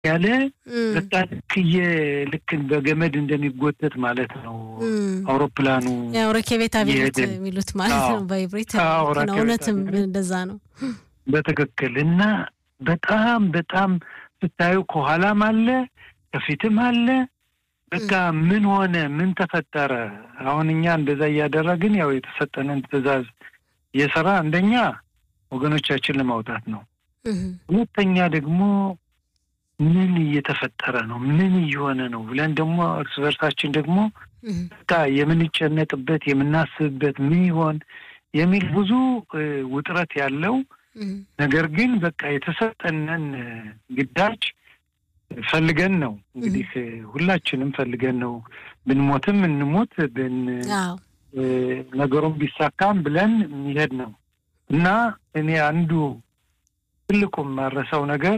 ያለ በቃ ልክየ ልክ በገመድ እንደሚጎተት ማለት ነው። አውሮፕላኑ ያው ረኬቤት አብዮት የሚሉት ማለት ነው በኢብሪት ነው። እውነትም እንደዛ ነው በትክክል እና በጣም በጣም ስታዩ ከኋላም አለ ከፊትም አለ። በቃ ምን ሆነ? ምን ተፈጠረ? አሁን እኛ እንደዛ እያደረግን ያው የተሰጠንን ትዕዛዝ የሰራ አንደኛ ወገኖቻችን ለማውጣት ነው። ሁለተኛ ደግሞ ምን እየተፈጠረ ነው? ምን እየሆነ ነው ብለን ደግሞ እርስ በርሳችን ደግሞ በቃ የምንጨነቅበት የምናስብበት ምን ይሆን የሚል ብዙ ውጥረት ያለው ነገር ግን በቃ የተሰጠንን ግዳጅ ፈልገን ነው እንግዲህ ሁላችንም ፈልገን ነው ብንሞትም እንሞት ብን ነገሩን ቢሳካም ብለን የሚሄድ ነው እና እኔ አንዱ ትልቁ የማረሰው ነገር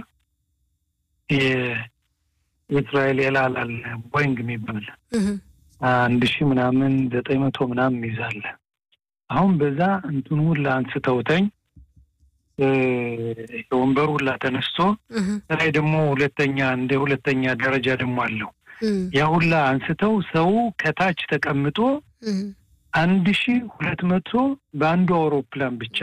የእስራኤል የላላል ቦይንግ የሚባል አንድ ሺህ ምናምን ዘጠኝ መቶ ምናምን ይዛለ አሁን በዛ እንትኑ ሁላ አንስተውተኝ ወንበሩ ሁላ ተነስቶ ላይ ደግሞ ሁለተኛ እንደ ሁለተኛ ደረጃ ደግሞ አለው ያ ሁላ አንስተው ሰው ከታች ተቀምጦ አንድ ሺ ሁለት መቶ በአንዱ አውሮፕላን ብቻ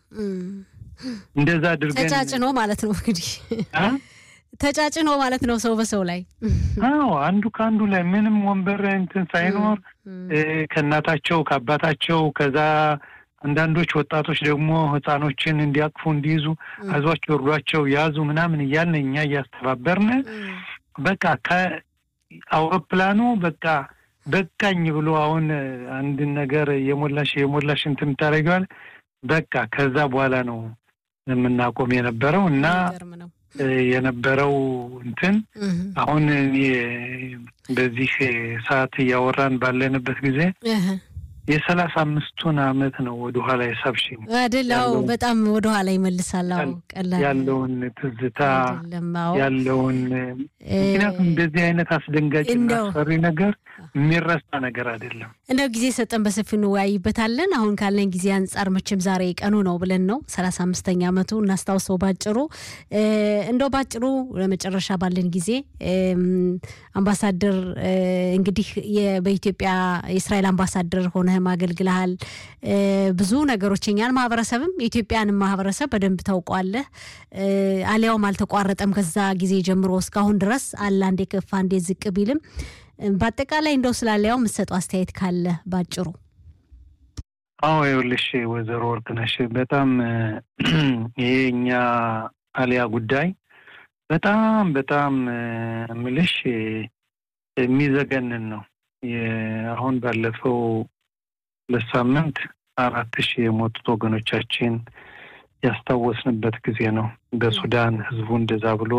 እንደዛ አድርገን ተጫጭኖ ማለት ነው እንግዲህ ተጫጭኖ ማለት ነው ሰው በሰው ላይ አዎ አንዱ ከአንዱ ላይ ምንም ወንበር እንትን ሳይኖር ከእናታቸው ከአባታቸው ከዛ አንዳንዶች ወጣቶች ደግሞ ህፃኖችን እንዲያቅፉ እንዲይዙ አዟቸው እርዷቸው ያዙ ምናምን እያልን እኛ እያስተባበርን በቃ ከአውሮፕላኑ በቃ በቃኝ ብሎ አሁን አንድን ነገር የሞላሽ የሞላሽ እንትን ታደርጊዋል በቃ ከዛ በኋላ ነው የምናቆም የነበረው እና የነበረው እንትን አሁን በዚህ ሰዓት እያወራን ባለንበት ጊዜ የሰላሳ አምስቱን አመት ነው ወደኋላ የሳብሽኝ አይደል? በጣም ወደኋላ ይመልሳል። ቀላል ያለውን ትዝታ ያለውን ምክንያቱም እንደዚህ አይነት አስደንጋጭ አስፈሪ ነገር የሚረሳ ነገር አይደለም። እንደው ጊዜ ሰጠን በሰፊው እንወያይበታለን። አሁን ካለን ጊዜ አንጻር መቼም ዛሬ ቀኑ ነው ብለን ነው ሰላሳ አምስተኛ አመቱ እናስታውሰው ባጭሩ። እንደው ባጭሩ ለመጨረሻ ባለን ጊዜ አምባሳደር እንግዲህ በኢትዮጵያ የእስራኤል አምባሳደር ሆነህም አገልግልሃል። ብዙ ነገሮች የኛን ማህበረሰብም የኢትዮጵያንም ማህበረሰብ በደንብ ታውቋለህ። አሊያውም አልተቋረጠም ከዛ ጊዜ ጀምሮ እስካሁን ድረስ አለ አንዴ ከፍ አንዴ ዝቅ ቢልም በአጠቃላይ እንደው ስላለያው የምትሰጠው አስተያየት ካለ ባጭሩ። አዎ ይኸውልሽ ወይዘሮ ወርቅነሽ በጣም ይሄ እኛ አሊያ ጉዳይ በጣም በጣም ምልሽ የሚዘገንን ነው። አሁን ባለፈው ሁለት ሳምንት አራት ሺህ የሞቱት ወገኖቻችን ያስታወስንበት ጊዜ ነው። በሱዳን ህዝቡ እንደዛ ብሎ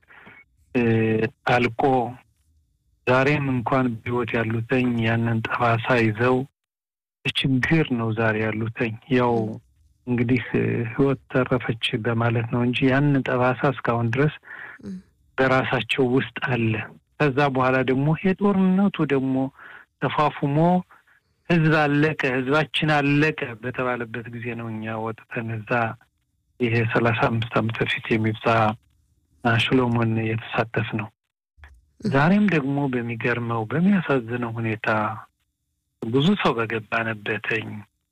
አልቆ ዛሬም እንኳን በህይወት ያሉተኝ ያንን ጠባሳ ይዘው ችግር ነው ዛሬ ያሉተኝ። ያው እንግዲህ ህይወት ተረፈች በማለት ነው እንጂ ያንን ጠባሳ እስካሁን ድረስ በራሳቸው ውስጥ አለ። ከዛ በኋላ ደግሞ የጦርነቱ ደግሞ ተፋፉሞ ህዝብ አለቀ፣ ህዝባችን አለቀ በተባለበት ጊዜ ነው እኛ ወጥተን እዛ ይሄ ሰላሳ አምስት ዓመት በፊት የሚብዛ ሽሎሞን የተሳተፍ ነው። ዛሬም ደግሞ በሚገርመው በሚያሳዝነው ሁኔታ ብዙ ሰው በገባነበተኝ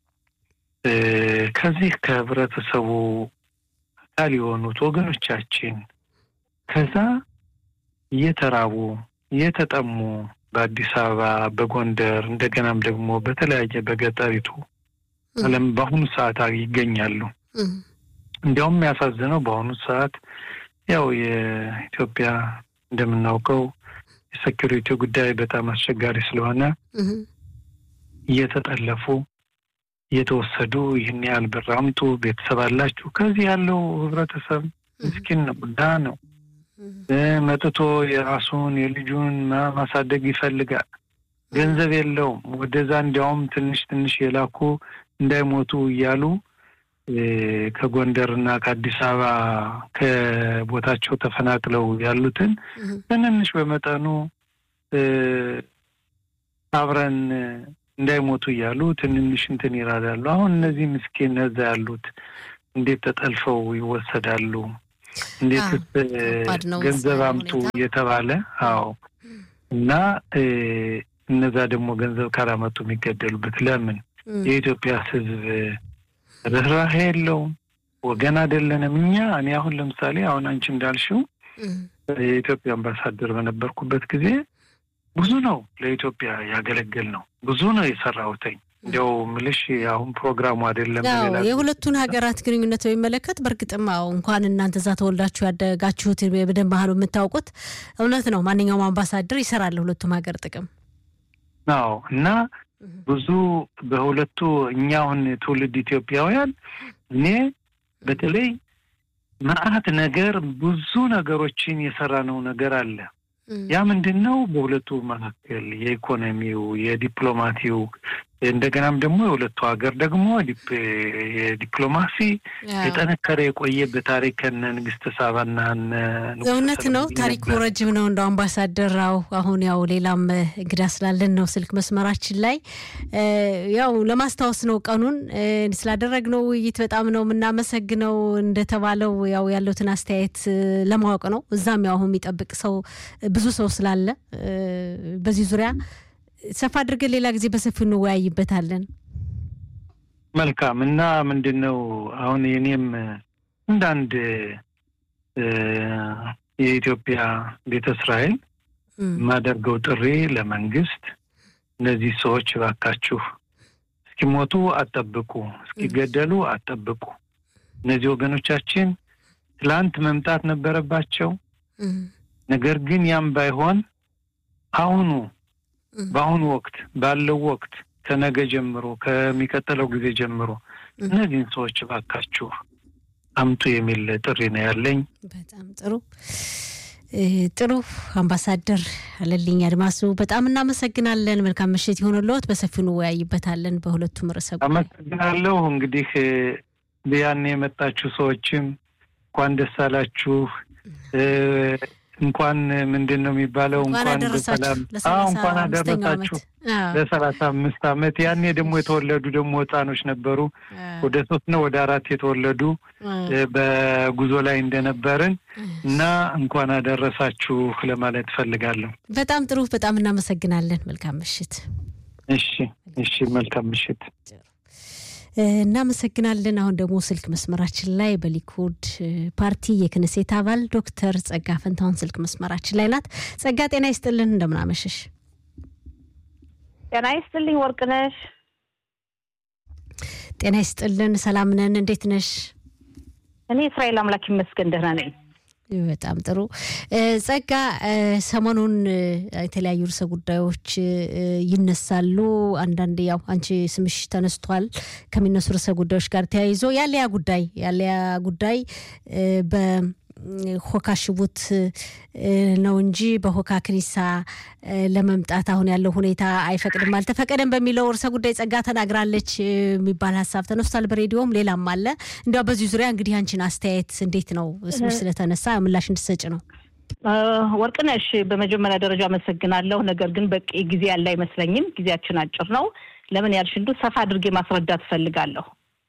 ከዚህ ከህብረተሰቡ አካል የሆኑት ወገኖቻችን ከዛ እየተራቡ እየተጠሙ በአዲስ አበባ፣ በጎንደር እንደገናም ደግሞ በተለያየ በገጠሪቱ ዓለም በአሁኑ ሰዓት ይገኛሉ። እንዲያውም የሚያሳዝነው በአሁኑ ሰዓት ያው የኢትዮጵያ እንደምናውቀው የሴኪሪቲ ጉዳይ በጣም አስቸጋሪ ስለሆነ እየተጠለፉ እየተወሰዱ ይህን ያህል ብር አምጡ፣ ቤተሰብ አላችሁ። ከዚህ ያለው ህብረተሰብ ምስኪን ነው፣ ድሃ ነው። መጥቶ የራሱን የልጁን ማሳደግ ይፈልጋል። ገንዘብ የለውም። ወደዛ እንዲያውም ትንሽ ትንሽ የላኩ እንዳይሞቱ እያሉ ከጎንደር እና ከአዲስ አበባ ከቦታቸው ተፈናቅለው ያሉትን ትንንሽ በመጠኑ አብረን እንዳይሞቱ እያሉ ትንንሽ እንትን ይራዳሉ። አሁን እነዚህ ምስኪን እዛ ያሉት እንዴት ተጠልፈው ይወሰዳሉ? እንዴትስ ገንዘብ አምጡ እየተባለ አዎ። እና እነዛ ደግሞ ገንዘብ ካላመጡ የሚገደሉበት ለምን? የኢትዮጵያ ሕዝብ ርኅራኄ የለውም። ወገን አይደለንም እኛ። እኔ አሁን ለምሳሌ አሁን አንቺ እንዳልሽው የኢትዮጵያ አምባሳደር በነበርኩበት ጊዜ ብዙ ነው ለኢትዮጵያ ያገለግል ነው ብዙ ነው የሰራሁትኝ። እንዲያው ምልሽ አሁን ፕሮግራሙ አይደለም። የሁለቱን ሀገራት ግንኙነት በሚመለከት በእርግጥም አዎ እንኳን እናንተ እዛ ተወልዳችሁ ያደጋችሁት በደንብ ባህሉ የምታውቁት እውነት ነው። ማንኛውም አምባሳደር ይሰራል ሁለቱም ሀገር ጥቅም አዎ እና ብዙ በሁለቱ እኛ አሁን ትውልድ ኢትዮጵያውያን እኔ በተለይ መዓት ነገር ብዙ ነገሮችን የሰራነው ነገር አለ። ያ ምንድን ነው? በሁለቱ መካከል የኢኮኖሚው፣ የዲፕሎማቲው እንደገናም ደግሞ የሁለቱ ሀገር ደግሞ የዲፕሎማሲ የጠነከረ የቆየ በታሪክ ከነ ንግስተ ሳባና እውነት ነው። ታሪኩ ረጅም ነው። እንደ አምባሳደራው አሁን ያው ሌላም እንግዳ ስላለን ነው ስልክ መስመራችን ላይ ያው ለማስታወስ ነው ቀኑን ስላደረግነው ውይይት በጣም ነው የምናመሰግነው። እንደተባለው ያው ያለውትን አስተያየት ለማወቅ ነው። እዛም ያው አሁን የሚጠብቅ ሰው ብዙ ሰው ስላለ በዚህ ዙሪያ ሰፋ አድርገን ሌላ ጊዜ በሰፊው እንወያይበታለን። መልካም እና ምንድን ነው አሁን የኔም እንዳንድ የኢትዮጵያ ቤተ እስራኤል የማደርገው ጥሪ ለመንግስት እነዚህ ሰዎች እባካችሁ እስኪሞቱ አጠብቁ፣ እስኪገደሉ አጠብቁ። እነዚህ ወገኖቻችን ትላንት መምጣት ነበረባቸው። ነገር ግን ያም ባይሆን አሁኑ በአሁኑ ወቅት ባለው ወቅት ከነገ ጀምሮ ከሚቀጥለው ጊዜ ጀምሮ እነዚህን ሰዎች እባካችሁ አምጡ የሚል ጥሪ ነው ያለኝ። በጣም ጥሩ ጥሩ። አምባሳደር አለልኝ አድማሱ በጣም እናመሰግናለን። መልካም ምሽት ይሆንልዎት። በሰፊው እንወያይበታለን በሁለቱም ርዕሰ ጉዳይ። አመሰግናለሁ። እንግዲህ ያን የመጣችሁ ሰዎችም እንኳን ደስ አላችሁ። እንኳን ምንድን ነው የሚባለው? እንኳን በሰላም እንኳን አደረሳችሁ ለሰላሳ አምስት አመት። ያኔ ደግሞ የተወለዱ ደግሞ ህፃኖች ነበሩ ወደ ሶስት ነው ወደ አራት የተወለዱ በጉዞ ላይ እንደነበርን እና እንኳን አደረሳችሁ ለማለት እፈልጋለሁ። በጣም ጥሩ። በጣም እናመሰግናለን። መልካም ምሽት። እሺ፣ እሺ። መልካም ምሽት። እናመሰግናለን። አሁን ደግሞ ስልክ መስመራችን ላይ በሊኩድ ፓርቲ የክንሴት አባል ዶክተር ጸጋ ፈንታሁን ስልክ መስመራችን ላይ ናት። ጸጋ ጤና ይስጥልን፣ እንደምናመሸሽ። ጤና ይስጥልኝ ወርቅነሽ። ጤና ይስጥልን፣ ሰላም ነን። እንዴት ነሽ? እኔ እስራኤል አምላክ ይመስገን ደህና ነኝ። በጣም ጥሩ ጸጋ፣ ሰሞኑን የተለያዩ ርዕሰ ጉዳዮች ይነሳሉ። አንዳንድ ያው አንቺ ስምሽ ተነስቷል ከሚነሱ ርዕሰ ጉዳዮች ጋር ተያይዞ ያለያ ጉዳይ ያለያ ጉዳይ በሆካ ሽቡት ነው እንጂ በሆካ ክኒሳ ለመምጣት አሁን ያለው ሁኔታ አይፈቅድም አልተፈቀደም በሚለው ርዕሰ ጉዳይ ጸጋ ተናግራለች የሚባል ሀሳብ ተነስቷል። በሬዲዮም ሌላም አለ። እንዲያው በዚህ ዙሪያ እንግዲህ አንቺን አስተያየት እንዴት ነው? ስምሽ ስለተነሳ ምላሽ እንድሰጭ ነው። ወርቅነሽ፣ በመጀመሪያ ደረጃ አመሰግናለሁ። ነገር ግን በቂ ጊዜ ያለ አይመስለኝም። ጊዜያችን አጭር ነው። ለምን ያልሽ እንዱ ሰፋ አድርጌ ማስረዳት እፈልጋለሁ።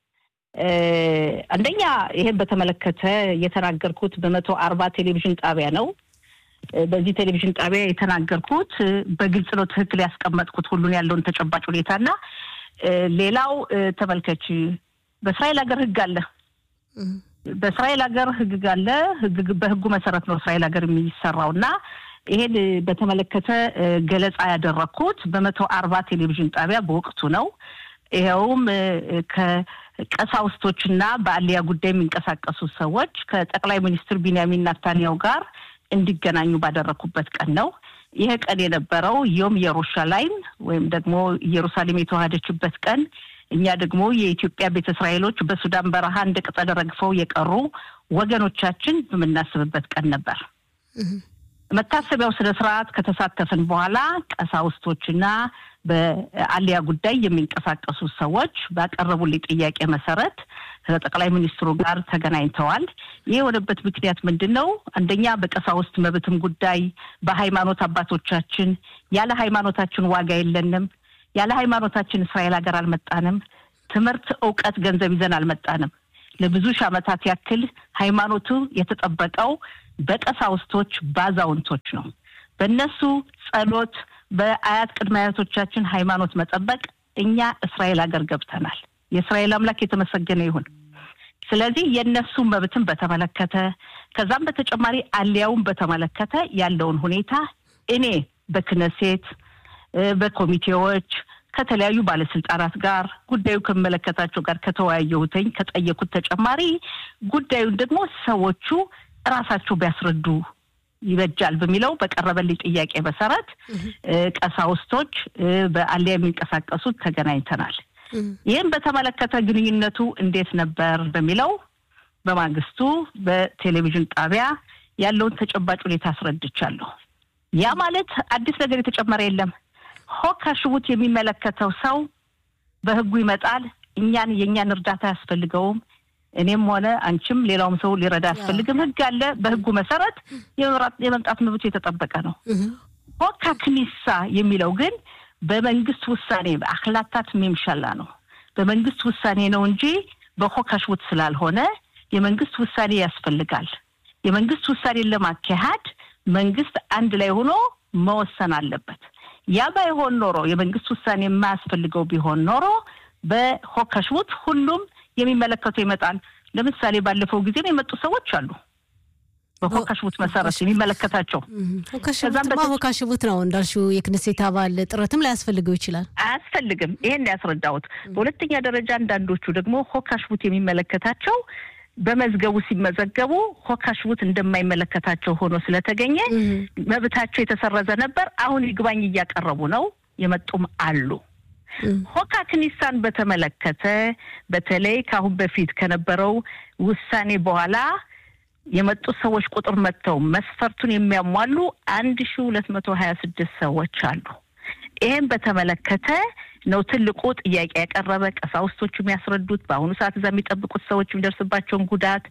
አንደኛ ይሄን በተመለከተ የተናገርኩት በመቶ አርባ ቴሌቪዥን ጣቢያ ነው። በዚህ ቴሌቪዥን ጣቢያ የተናገርኩት በግልጽ ነው። ትክክል ያስቀመጥኩት ሁሉን ያለውን ተጨባጭ ሁኔታና ሌላው ተመልከች፣ በእስራኤል ሀገር ህግ አለ። በእስራኤል ሀገር ህግ አለ። በህጉ መሰረት ነው እስራኤል ሀገር የሚሰራው እና ይሄን በተመለከተ ገለጻ ያደረግኩት በመቶ አርባ ቴሌቪዥን ጣቢያ በወቅቱ ነው። ይኸውም ከቀሳውስቶችና በአሊያ ጉዳይ የሚንቀሳቀሱ ሰዎች ከጠቅላይ ሚኒስትር ቢንያሚን ናታንያው ጋር እንዲገናኙ ባደረግኩበት ቀን ነው። ይሄ ቀን የነበረው ዮም ኢየሩሻላይም ወይም ደግሞ ኢየሩሳሌም የተዋሃደችበት ቀን፣ እኛ ደግሞ የኢትዮጵያ ቤተ እስራኤሎች በሱዳን በረሃ እንደ ቅጠል ረግፈው የቀሩ ወገኖቻችን በምናስብበት ቀን ነበር። መታሰቢያው ስነ ስርዓት ከተሳተፍን በኋላ ቀሳውስቶችና በአሊያ ጉዳይ የሚንቀሳቀሱ ሰዎች ባቀረቡልኝ ጥያቄ መሰረት ከጠቅላይ ሚኒስትሩ ጋር ተገናኝተዋል። ይህ የሆነበት ምክንያት ምንድን ነው? አንደኛ በቀሳውስት መብትም ጉዳይ በሃይማኖት አባቶቻችን ያለ ሃይማኖታችን ዋጋ የለንም፣ ያለ ሃይማኖታችን እስራኤል ሀገር አልመጣንም፣ ትምህርት፣ እውቀት፣ ገንዘብ ይዘን አልመጣንም። ለብዙ ሺህ ዓመታት ያክል ሃይማኖቱ የተጠበቀው በቀሳውስቶች በአዛውንቶች ነው። በእነሱ ጸሎት፣ በአያት ቅድመ አያቶቻችን ሃይማኖት መጠበቅ እኛ እስራኤል ሀገር ገብተናል። የእስራኤል አምላክ የተመሰገነ ይሁን። ስለዚህ የእነሱ መብትን በተመለከተ ከዛም በተጨማሪ አሊያውን በተመለከተ ያለውን ሁኔታ እኔ በክነሴት በኮሚቴዎች ከተለያዩ ባለስልጣናት ጋር ጉዳዩ ከሚመለከታቸው ጋር ከተወያየሁትኝ ከጠየኩት ተጨማሪ ጉዳዩን ደግሞ ሰዎቹ እራሳቸው ቢያስረዱ ይበጃል በሚለው በቀረበልኝ ጥያቄ መሰረት ቀሳውስቶች በአሊያ የሚንቀሳቀሱት ተገናኝተናል። ይህም በተመለከተ ግንኙነቱ እንዴት ነበር በሚለው በማግስቱ በቴሌቪዥን ጣቢያ ያለውን ተጨባጭ ሁኔታ አስረድቻለሁ። ያ ማለት አዲስ ነገር የተጨመረ የለም። ሆካ ሽቡት የሚመለከተው ሰው በህጉ ይመጣል። እኛን የእኛን እርዳታ አያስፈልገውም። እኔም ሆነ አንቺም ሌላውም ሰው ሊረዳ አያስፈልግም። ህግ አለ። በህጉ መሰረት የመምጣት መብቱ የተጠበቀ ነው። ሆካ ክኒሳ የሚለው ግን በመንግስት ውሳኔ በአክላታት ሚምሻላ ነው። በመንግስት ውሳኔ ነው እንጂ በሆካ ሽቡት ስላልሆነ የመንግስት ውሳኔ ያስፈልጋል። የመንግስት ውሳኔን ለማካሄድ መንግስት አንድ ላይ ሆኖ መወሰን አለበት። ያ ባይሆን ኖሮ የመንግስት ውሳኔ የማያስፈልገው ቢሆን ኖሮ በሆካ ሽቡት ሁሉም የሚመለከተው ይመጣል። ለምሳሌ ባለፈው ጊዜም የመጡ ሰዎች አሉ። በሆካ ሽቡት መሰረት የሚመለከታቸው ሆካሽቡትማ ሆካ ሽቡት ነው እንዳልሽው፣ የክነሴት አባል ጥረትም ላያስፈልገው ይችላል። አያስፈልግም። ይሄን ያስረዳሁት። በሁለተኛ ደረጃ አንዳንዶቹ ደግሞ ሆካ ሽቡት የሚመለከታቸው በመዝገቡ ሲመዘገቡ ሆካ ሽቡት እንደማይመለከታቸው ሆኖ ስለተገኘ መብታቸው የተሰረዘ ነበር። አሁን ይግባኝ እያቀረቡ ነው። የመጡም አሉ። ሆካ ክኒሳን በተመለከተ በተለይ ከአሁን በፊት ከነበረው ውሳኔ በኋላ የመጡ ሰዎች ቁጥር መጥተው መስፈርቱን የሚያሟሉ አንድ ሺ ሁለት መቶ ሀያ ስድስት ሰዎች አሉ። ይህም በተመለከተ ነው ትልቁ ጥያቄ ያቀረበ ቀሳውስቶቹ የሚያስረዱት በአሁኑ ሰዓት እዛ የሚጠብቁት ሰዎች የሚደርስባቸውን ጉዳት፣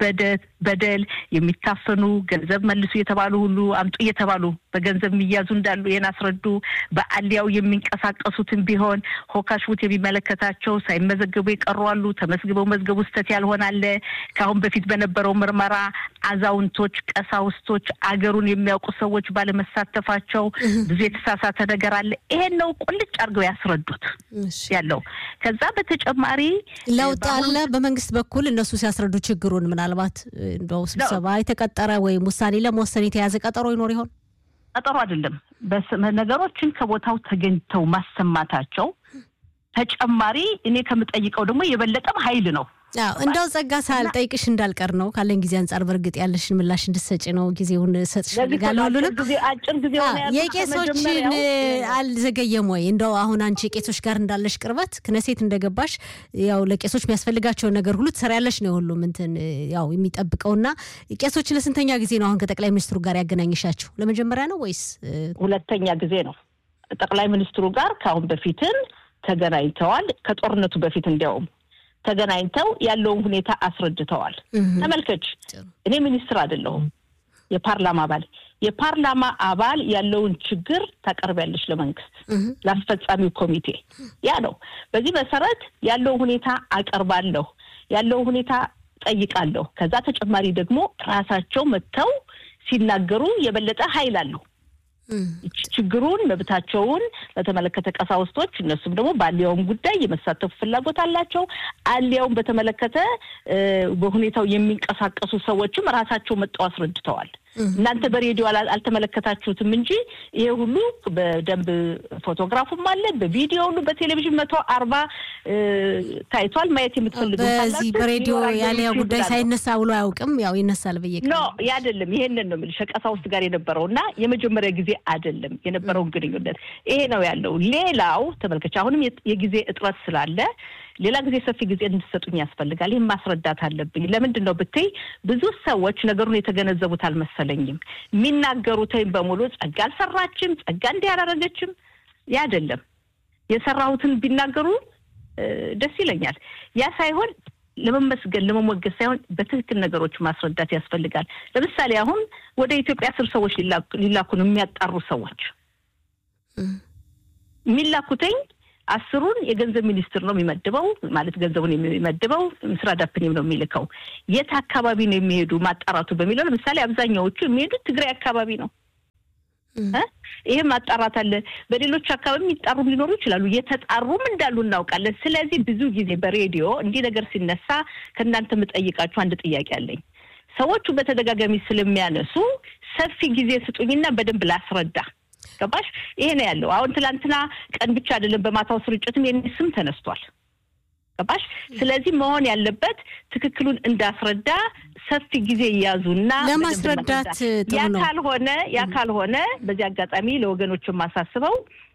በደል፣ የሚታፈኑ ገንዘብ መልሱ እየተባሉ ሁሉ አምጡ እየተባሉ በገንዘብ የሚያዙ እንዳሉ ይህን አስረዱ። በአሊያው የሚንቀሳቀሱትን ቢሆን ሆካሽቡት የሚመለከታቸው ሳይመዘገቡ የቀሩ አሉ። ተመዝግበው መዝገቡ ስህተት ያልሆነ አለ። ከአሁን በፊት በነበረው ምርመራ አዛውንቶች፣ ቀሳውስቶች፣ አገሩን የሚያውቁ ሰዎች ባለመሳተፋቸው ብዙ የተሳሳተ ነገር አለ። ይሄን ነው ቁልጭ አድርገው ያስረዱት ያለው። ከዛ በተጨማሪ ለውጥ አለ በመንግስት በኩል እነሱ ሲያስረዱ ችግሩን ምናልባት እንደው ስብሰባ የተቀጠረ ወይም ውሳኔ ለመወሰን የተያዘ ቀጠሮ ይኖር ይሆን? ቀጠሮ አይደለም። ነገሮችን ከቦታው ተገኝተው ማሰማታቸው ተጨማሪ እኔ ከምጠይቀው ደግሞ የበለጠም ኃይል ነው። አዎ እንደው ጸጋ ሳልጠይቅሽ እንዳልቀር ነው ካለን ጊዜ አንጻር በእርግጥ ያለሽን ምላሽ እንድትሰጪ ነው ጊዜውን ሰጥሽ ፈልጋለሁ። ሁሉንም አጭር ጊዜ የቄሶችን አልዘገየም ወይ? እንደው አሁን አንቺ ቄሶች ጋር እንዳለሽ ቅርበት ክነሴት እንደገባሽ ያው ለቄሶች የሚያስፈልጋቸውን ነገር ሁሉ ትሰሪያለሽ ነው ሁሉም እንትን ያው የሚጠብቀውና ቄሶችን ለስንተኛ ጊዜ ነው አሁን ከጠቅላይ ሚኒስትሩ ጋር ያገናኘሻቸው? ለመጀመሪያ ነው ወይስ ሁለተኛ ጊዜ ነው? ጠቅላይ ሚኒስትሩ ጋር ከአሁን በፊትም ተገናኝተዋል። ከጦርነቱ በፊት እንዲያውም ተገናኝተው ያለውን ሁኔታ አስረድተዋል። ተመልከች፣ እኔ ሚኒስትር አይደለሁም፣ የፓርላማ አባል። የፓርላማ አባል ያለውን ችግር ታቀርቢያለሽ ለመንግስት፣ ለአስፈጻሚው ኮሚቴ። ያ ነው። በዚህ መሰረት ያለውን ሁኔታ አቀርባለሁ፣ ያለውን ሁኔታ ጠይቃለሁ። ከዛ ተጨማሪ ደግሞ ራሳቸው መጥተው ሲናገሩ የበለጠ ኃይል አለው። ችግሩን መብታቸውን ለተመለከተ ቀሳውስቶች እነሱም ደግሞ በአሊያውም ጉዳይ የመሳተፉ ፍላጎት አላቸው። አሊያውን በተመለከተ በሁኔታው የሚንቀሳቀሱ ሰዎችም ራሳቸው መጠው አስረድተዋል። እናንተ በሬዲዮ አልተመለከታችሁትም እንጂ ይሄ ሁሉ በደንብ ፎቶግራፉም አለ፣ በቪዲዮ ሁሉ በቴሌቪዥን መቶ አርባ ታይቷል። ማየት የምትፈልጉ በዚህ በሬዲዮ ያሊያ ጉዳይ ሳይነሳ ብሎ አያውቅም። ያው ይነሳል ብዬ ኖ አይደለም። ይሄንን ነው የምልሽ ከቀሳውስት ጋር የነበረው እና የመጀመሪያ ጊዜ አይደለም የነበረውን ግንኙነት ይሄ ነው ያለው። ሌላው ተመልከች፣ አሁንም የጊዜ እጥረት ስላለ ሌላ ጊዜ ሰፊ ጊዜ እንድሰጡኝ ያስፈልጋል። ይህም ማስረዳት አለብኝ። ለምንድን ነው ብትይ ብዙ ሰዎች ነገሩን የተገነዘቡት አልመሰለኝም። የሚናገሩትኝ በሙሉ ጸጋ አልሰራችም፣ ጸጋ እንዲህ አላረገችም። ያ አይደለም። የሰራሁትን ቢናገሩ ደስ ይለኛል። ያ ሳይሆን ለመመስገን ለመሞገስ ሳይሆን በትክክል ነገሮች ማስረዳት ያስፈልጋል። ለምሳሌ አሁን ወደ ኢትዮጵያ አስር ሰዎች ሊላኩ ነው የሚያጣሩ ሰዎች የሚላኩትኝ አስሩን የገንዘብ ሚኒስትር ነው የሚመድበው፣ ማለት ገንዘቡን የሚመድበው ምስራ ዳፕኔም ነው የሚልከው። የት አካባቢ ነው የሚሄዱ ማጣራቱ በሚለው ለምሳሌ አብዛኛዎቹ የሚሄዱት ትግራይ አካባቢ ነው። ይህም ማጣራት አለ። በሌሎች አካባቢ የሚጣሩም ሊኖሩ ይችላሉ። የተጣሩም እንዳሉ እናውቃለን። ስለዚህ ብዙ ጊዜ በሬዲዮ እንዲህ ነገር ሲነሳ ከእናንተ የምጠይቃችሁ አንድ ጥያቄ አለኝ። ሰዎቹ በተደጋጋሚ ስለሚያነሱ ሰፊ ጊዜ ስጡኝና በደንብ ላስረዳ። ገባሽ? ይሄ ነው ያለው። አሁን ትላንትና ቀን ብቻ አይደለም፣ በማታው ስርጭትም የኔ ስም ተነስቷል። ገባሽ? ስለዚህ መሆን ያለበት ትክክሉን እንዳስረዳ ሰፊ ጊዜ እያዙና ለማስረዳት ያ ካልሆነ ያ ካልሆነ በዚህ አጋጣሚ ለወገኖች የማሳስበው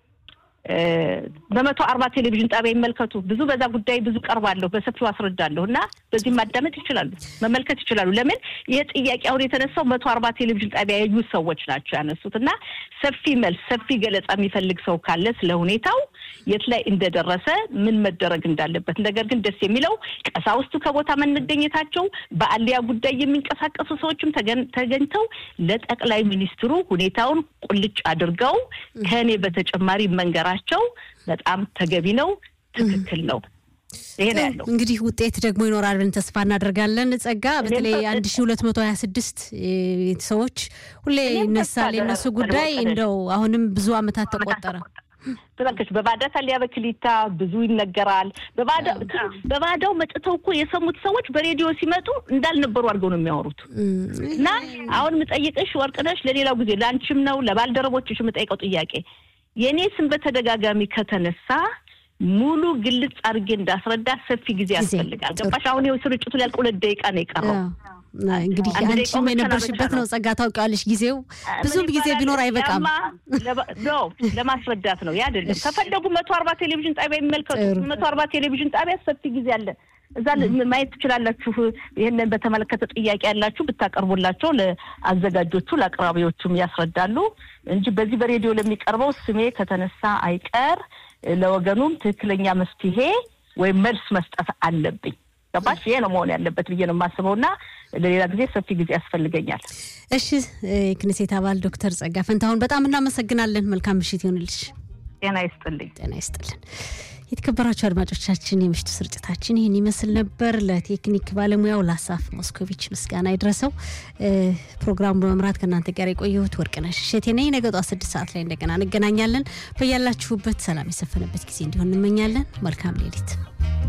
በመቶ አርባ ቴሌቪዥን ጣቢያ ይመልከቱ። ብዙ በዛ ጉዳይ ብዙ ቀርባለሁ፣ በሰፊው አስረዳለሁ እና በዚህ ማዳመጥ ይችላሉ፣ መመልከት ይችላሉ። ለምን ይህ ጥያቄ አሁን የተነሳው መቶ አርባ ቴሌቪዥን ጣቢያ ያዩ ሰዎች ናቸው ያነሱት እና ሰፊ መልስ፣ ሰፊ ገለጻ የሚፈልግ ሰው ካለ ስለ ሁኔታው የት ላይ እንደደረሰ ምን መደረግ እንዳለበት። ነገር ግን ደስ የሚለው ቀሳውስቱ ከቦታ መገኘታቸው፣ በአሊያ ጉዳይ የሚንቀሳቀሱ ሰዎችም ተገኝተው ለጠቅላይ ሚኒስትሩ ሁኔታውን ቁልጭ አድርገው ከእኔ በተጨማሪ መንገራ ቸው በጣም ተገቢ ነው፣ ትክክል ነው። ይሄ ነው ያለው። እንግዲህ ውጤት ደግሞ ይኖራል ብለን ተስፋ እናደርጋለን። ጸጋ፣ በተለይ አንድ ሺ ሁለት መቶ ሀያ ስድስት ሰዎች ሁሌ ይነሳል የነሱ ጉዳይ እንደው አሁንም ብዙ አመታት ተቆጠረ። ተመልከች በባዳ ታሊያ በክሊታ ብዙ ይነገራል። በባዳው መጥተው እኮ የሰሙት ሰዎች በሬዲዮ ሲመጡ እንዳልነበሩ አድርገው ነው የሚያወሩት። እና አሁን የምጠይቅሽ ወርቅነሽ፣ ለሌላው ጊዜ ለአንቺም ነው ለባልደረቦችሽ የምጠይቀው ጥያቄ የእኔ ስም በተደጋጋሚ ከተነሳ ሙሉ ግልጽ አድርጌ እንዳስረዳ ሰፊ ጊዜ ያስፈልጋል። ገባሽ? አሁን ይኸው ስርጭቱ ሊያልቅ ሁለት ደቂቃ ነው የቀረው። እንግዲህ አንቺም የነበርሽበት ነው ጸጋ፣ ታውቂዋለሽ። ጊዜው ብዙም ጊዜ ቢኖር አይበቃም። ለማስረዳት ነው ያ አይደለም። ከፈለጉ መቶ አርባ ቴሌቪዥን ጣቢያ የሚመልከቱ መቶ አርባ ቴሌቪዥን ጣቢያ ሰፊ ጊዜ አለ። እዛ ማየት ትችላላችሁ። ይህንን በተመለከተ ጥያቄ ያላችሁ ብታቀርቡላቸው ለአዘጋጆቹ ለአቅራቢዎቹም ያስረዳሉ እንጂ በዚህ በሬዲዮ ለሚቀርበው ስሜ ከተነሳ አይቀር ለወገኑም ትክክለኛ መፍትሄ ወይም መልስ መስጠት አለብኝ። ገባሽ? ይሄ ነው መሆን ያለበት ብዬ ነው የማስበው እና ለሌላ ጊዜ ሰፊ ጊዜ ያስፈልገኛል። እሺ፣ የክኔሴት አባል ዶክተር ጸጋ ፈንታሁን በጣም እናመሰግናለን። መልካም ምሽት ይሆንልሽ። ጤና ይስጥልኝ። ጤና ይስጥልን። የተከበራችሁ አድማጮቻችን የምሽቱ ስርጭታችን ይህን ይመስል ነበር። ለቴክኒክ ባለሙያው ለአሳፍ ሞስኮቪች ምስጋና ይድረሰው። ፕሮግራሙ በመምራት ከእናንተ ጋር የቆየሁት ወርቅነሽ እሸቴ ነኝ። ነገ ጠዋት ስድስት ሰዓት ላይ እንደገና እንገናኛለን። በያላችሁበት ሰላም የሰፈነበት ጊዜ እንዲሆን እንመኛለን። መልካም ሌሊት